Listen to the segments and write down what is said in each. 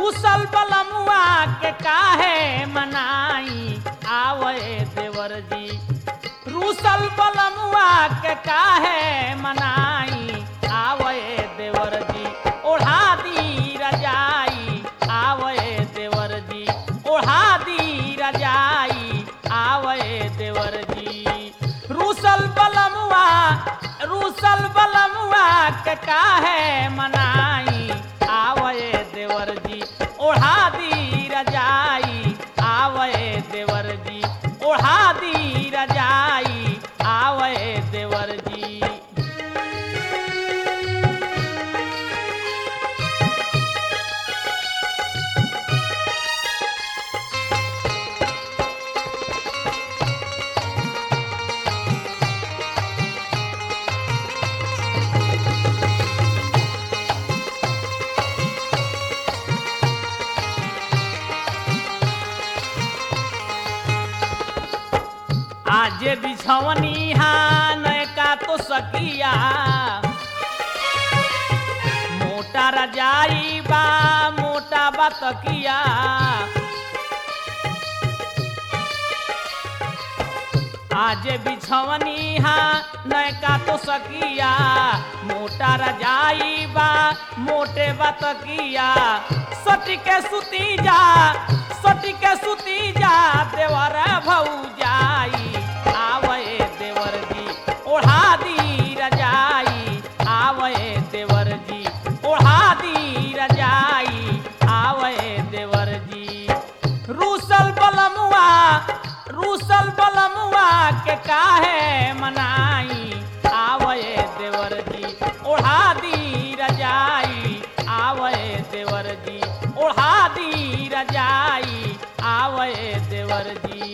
रूसल बलमुआ के काहे मनाई आवे देवर जी रूसल बलमुआ के काहे मनाई आवे देवर जी ओढ़ा दी रजाई आवे देवर जी ओढ़ा दी रजाई आवे देवर जी रूसल बलमुआ रूसल बलमुआ के काहे मनाई आवे देवर जी ओढ़ा दी रजाई आवे देवर जी ओढ़ा दी रजाई आवे देवर जी आज बिछवनी हाँ नयका तो सकिया मोटा रजाई बा मोटा बतकिया आज बिछवनी हाँ नयका तो सकिया मोटा रजाई बा मोटे बतकिया सटी के सुती जा सटी के सुती जा देवर भौजाई आवे देवर जी ओढ़ा दी रजाई आवे देवर जी ओढ़ा दी रजाई आवे देवर जी रूसल बलमुआ रूसल बलमुआ के काहे मनाई आवे देवर जी ओढ़ा दी रजाई आवे देवर जी ओढ़ा दी रजाई आवे देवर जी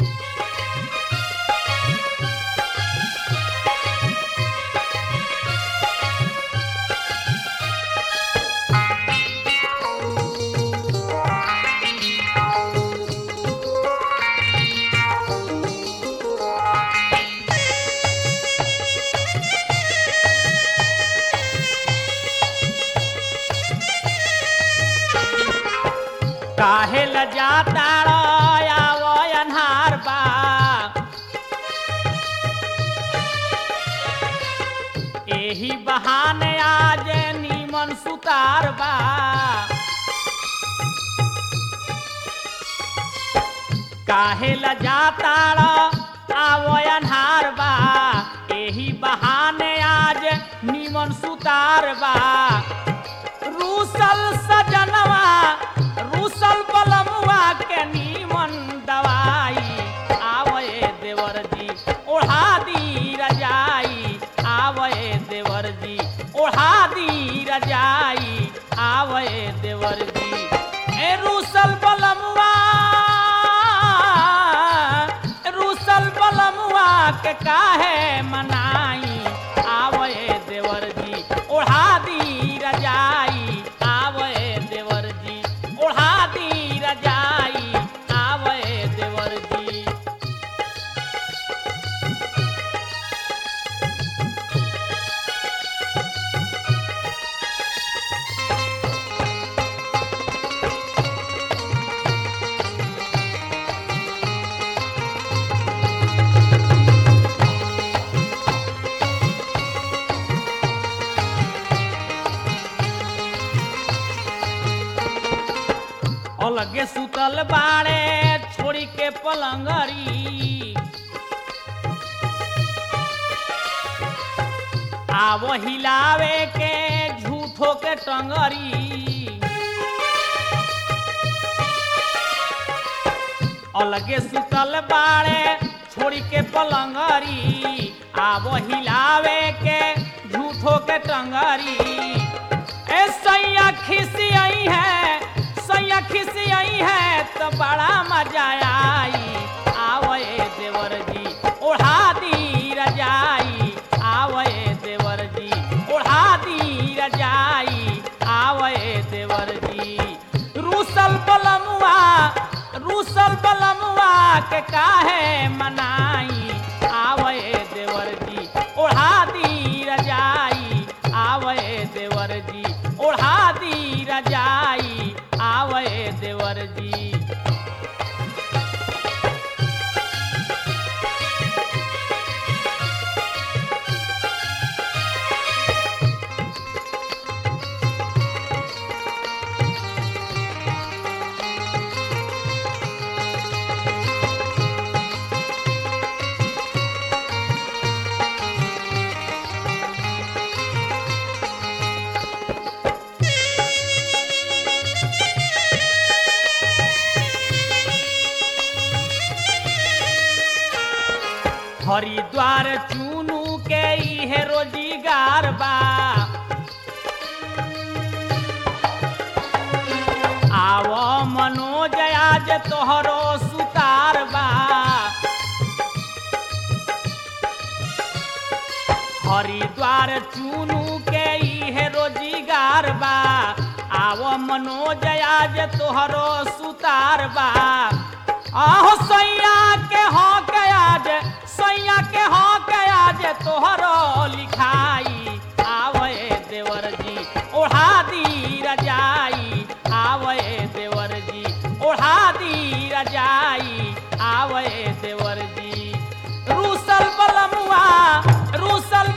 काहे ल जाता आवो अन्हार बा एही बहाने आज नीमन सुतार बा काहे ल जाता आवो अन्हार बा एही बहाने आज नीमन सुतार बा रूसल सजनवा रूसल बलमुआ के नीमन दवाई आवे देवर जी ओढ़ा दी रजाई आवे देवर जी ओढ़ा दी रजाई आवे देवर जी ए रूसल बलमुआ रूसल बलमुआ के काहे मनाई आवे देवर जी ओढ़ा दी रजाई आवे देवर जी ओढ़ा दी रजाई आवे देवर जी अलगे सुतल बाड़े छोड़ी के पलंगरी आवो हिलावे के झूठो के टंगरी अलगे सुतल बाड़े छोड़ी के पलंगरी आवो हिलावे के झूठो के टंगरी ए सैया खिसी आई है सैया खिसी आई है तो बड़ा मजा आई आवे देवर जी ओढ़ा दी रजाई आवे देवर जी ओढ़ा दी रजाई आवे देवर जी रूसल बलमुआ रूसल बलमुआ के काहे मनाई आवे देवर जी ओढ़ा दी रजाई आवे देवर जी ओढ़ा दी रजाई आवे देवर जी हरिद्वार चुनू के इहे रोजगार बा आव मनोज आज तोहरो सुतार बा हरिद्वार चुनू के इहे रोजगार बा आव मनोज आज तोहरो सुतार बा आहो सैया के हो के आज सैया के हो के आज तोहरो लिखाई आवे देवर जी ओढ़ा दी रजाई आवे देवर जी ओढ़ा दी रजाई आवे देवर जी रूसल बलमुआ रूसल